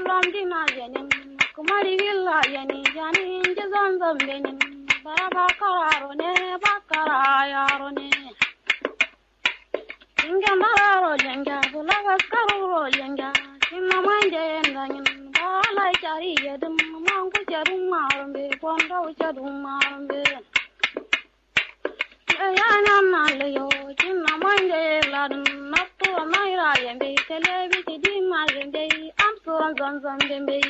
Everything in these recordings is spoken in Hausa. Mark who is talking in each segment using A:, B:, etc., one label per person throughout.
A: zamdina yenin kumari villa yeni jani inji zanzam benin bara bakararo ne bakara yaro ne Jinga mararo jenga bulagas karuro jenga kinna manje yendanyin bala jari yedim mangu jadum marumbe bondo jadum marumbe yana nalayo kinna manje ladum nattu naira yembe telebi tidi marumbe am suran zanzan bembe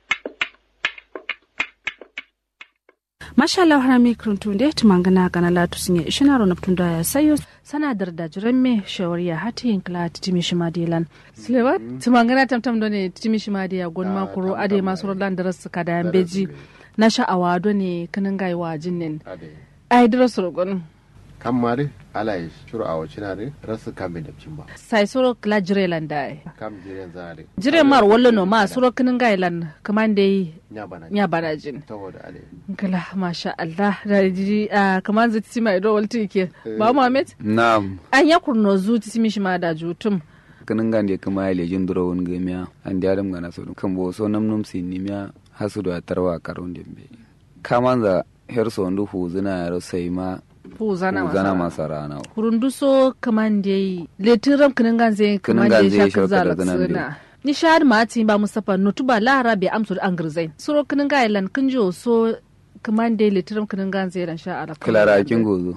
B: mashallah harami kruntunde tumangana gana latu sinye ishinaro naptunda ya sayo sana darda jiremme shawariya hati yankla titimi shimadilan sileva tumangana tamtam done titimi shimadiya gon makuro ade masu rodan daras kada yambeji na sha'awa done kanin gaiwa jinnin ai daras rogon
C: kan mari ala ya shuru a wacce na rasu kan bai dabcin ba
B: sai soro kla jirelan da
C: kam jiren zare
B: jire mar wallo no ma soro kanin gailan kamande
C: nya bana
B: nya barajin
C: saboda ale
B: kala masha Allah da ji a kamar zai tisi mai dole ke ba Muhammad
D: Naam,
B: an ya kurno zu tisi mishi ma da jutum
D: kanin gande kuma ya lejin duro wani gamiya an da adam gana so kan bo so nam num sin nimiya hasu da tarwa karon dembe kamanza her so ndu huzuna yaro sai ma
B: fu zana
D: huzana
B: masa
D: masa rana
B: kurundu so kaman da yi letiram kinin ganze kaman da
D: ganze
B: ya
D: ya
B: shakar
D: shakar
B: zara
D: da zanen
B: suna ni shahad ma ti ba mustafa nutu ba lara bai amsu da an girzai suro kinin gailan kin jo so kaman da letiram kinin ganze ran sha ala
D: kilara kin gozo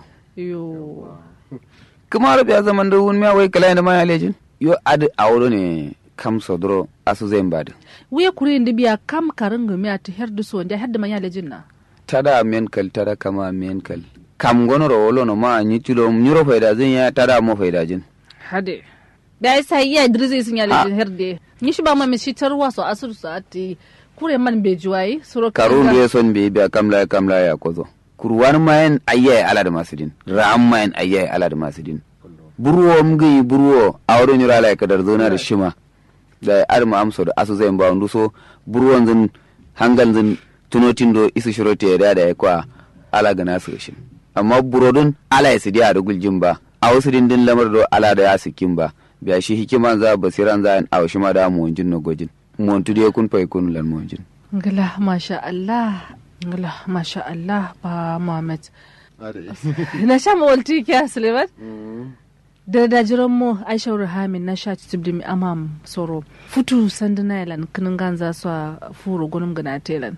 B: yo
D: kuma rabi ya zaman da wun miya wai kala da ma ya lejin yo adi awro ne kam sodro asu zai bada
B: wuya kuri indi biya kam karin gumi a ta herdu so wanda herdu manya lejin na
D: tada menkal tada kama menkal kam gono ro wolo no ma nyi tulo nyuro faida zin ya tada mo faida jin
B: hade da ya sa iya idris sun ya lejin herde ni shi ba ma mi shi tarwa so asur so ati kure man be juwai suro
D: karun da ya son bai biya kamla kamla ya kozo kurwan mayan ayyaye ala da masudin ram mayan ayyaye ala da masudin burwo mgi burwo awro nyura ala kadar zona da shima da arma amso da asu zai ba ndu so burwon zin hangal zin tunotin do isu shirote da da ya kwa ala ga nasu shin amma burodun ala ya sidiya da guljin ba a wasu dindin lamar do ala da ya sikin ba biya shi hikiman za basiran za a washi ma da mu wanjin no gojin mu wantu da kun fai kun lan mu wanjin
B: ngala masha Allah ngala masha Allah ba Muhammad na sha mawalti kya Suleiman da da jiran mu Aisha Ruhamin na sha tibdi mi amam soro futu sanduna yalan kinin ganza su a furo gunum gana telan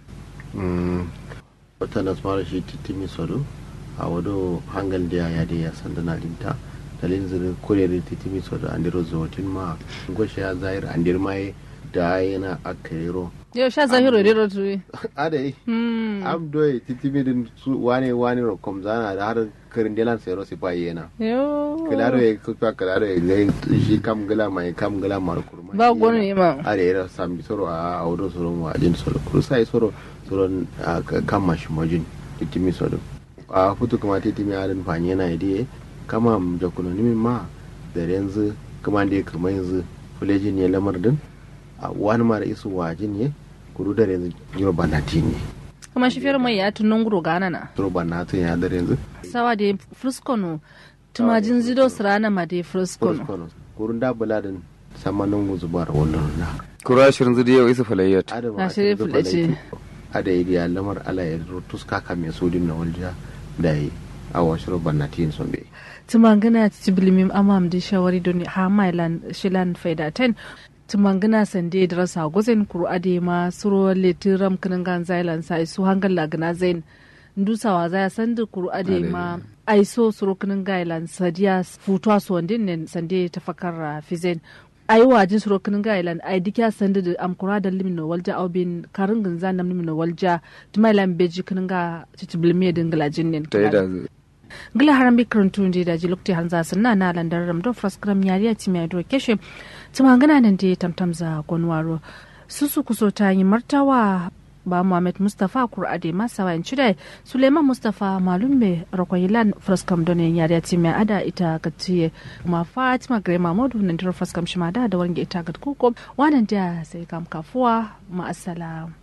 C: wata na smara shi titimi sodo a wado hangal da ya da ya sandana linta dalin zirin kore da titimi sodo an diro zotin ma goshe ya zahir an dir mai da yana akairo
B: yau sha zahiru da rotu
C: adai am doye titimi din su wane wane ro kom zana da har karin delan sero si pa yana
B: yo
C: kilaro ya kuka kilaro ya ngai shi kam gala mai kam gala mar kurma
B: ba gwanu ne ma
C: are era sambi soro a audo soro mu ajin soro kurusai soro soro a kama shi majin titimi soro a futu kuma titimi arin fanye yana idiye kama da kuno nimi ma da yanzu kuma da kuma yanzu fulejin ya lamar din a wani mara isu wajin ne kuru da yanzu yiro banati ne
B: kuma shi fiyar mai ya tunan guro gana na
C: soro banati ya da yanzu
B: sawa da fruskono tumajin zido sirana ma da fruskono
C: kurus kurun da buladin samanin guzubar wannan na
D: kura shirin zidi yau isa falayyat
B: Na shirya fulace.
C: ada yi ya lamar ala ya tuska ka mai sodin na walja da yi a wasu bannatin son bai
B: tumangana tibilimim amam di shawari doni ha mailan shilan faida ten tumangana sande da rasa gozen kuru ade ma suro leti ram kinin gan zailan sai su hangal lagana zain ndusawa za ya sande kuru ade ma aiso suro kinin gailan sadiya futuwa su wandin ne sande ta fakar fizen ai wajin suro kinin gailan ai dikya sande da amkura da limin walja au bin karin gunza nam limin walja tumailan beji kinin ga titibilme dingala jinnin
D: ta yi da zu-
B: gila haram bi karantun da daji lokti hanza sanna na landar ram do fraskram yariya ti mai do keshe tuma gana nan da tamtam za gonwaro susu kuso ta yi martawa ba Muhammad Mustafa Kur'ade masa wayan cire Suleiman Mustafa Malumbe Rakoyilan Fraskam Donen yariya ti mai ada ita gatiye kuma Fatima Gare Mahmudu nan da Fraskam shi ma da da wange ita gat kuko wannan da sai kam kafuwa ma assalam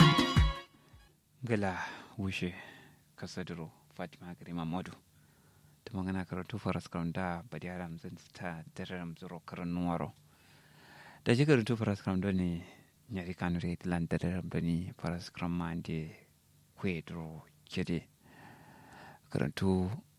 E: gala wushe kasadiro fatima gari mamadu ta magana karatu faras da badi haram zan ta dararam zuro karan nuwaro da ji karatu faras da ne nyari kanu re tilan dararam da ni faras ma ande kwe duro kede karantu